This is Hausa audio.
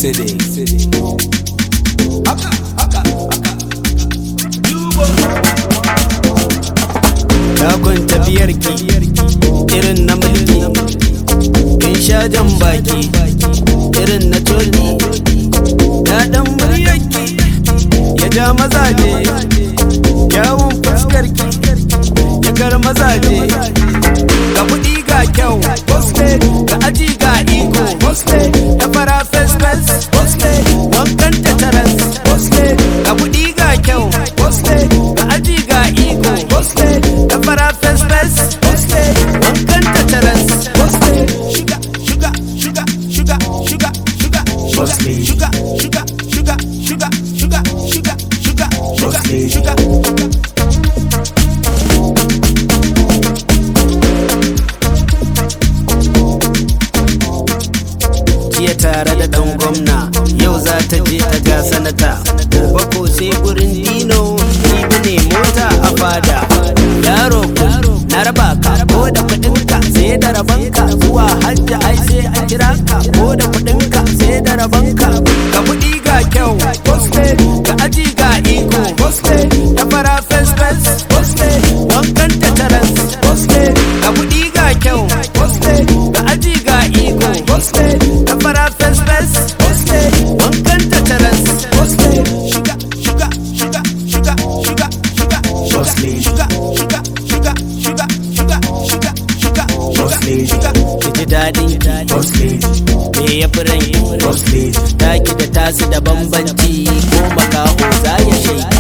city haka haka haka Dakon tafiyarki irin na mulki kin sha jan baki irin na toli daɗin muryarki ya ja mazaje kyawun fuskarki ya kar mazaje ga kuɗi ga kyau ga aji ga iko ya fara fes fes wankan ta taras ga kuɗi ga kyau ga aji ga iko ya fara fes fes wankan ta taras shuga shuga shuga shuga shuga shuga shuga shuga shuga shuga shuga shuga shuga shuga shuga shuga jiya tare da dan gwamna yau za ta je ta ga sanata gobe ko sai gurin dino jibi ne mota a fada yaro ku na raba ka ko da kudinka sai da rabanka zuwa hajji ai sai a kira ka ko da kudinka sai da rabanka ka kudi ga kyau ga aji ga iko ta fara fes fes wankan ta taras ka kudi ga kyau ga aji ga iko ta fara fes fes wankan ta taras shuga shuga shuga shuga shuga shuga shuga shuga shuga shuga shuga shuga shuga shuga shuga shuga ki ji daɗin ki me ya fi ran ki taki da tasu da bambanci ko makaho za ya shaiki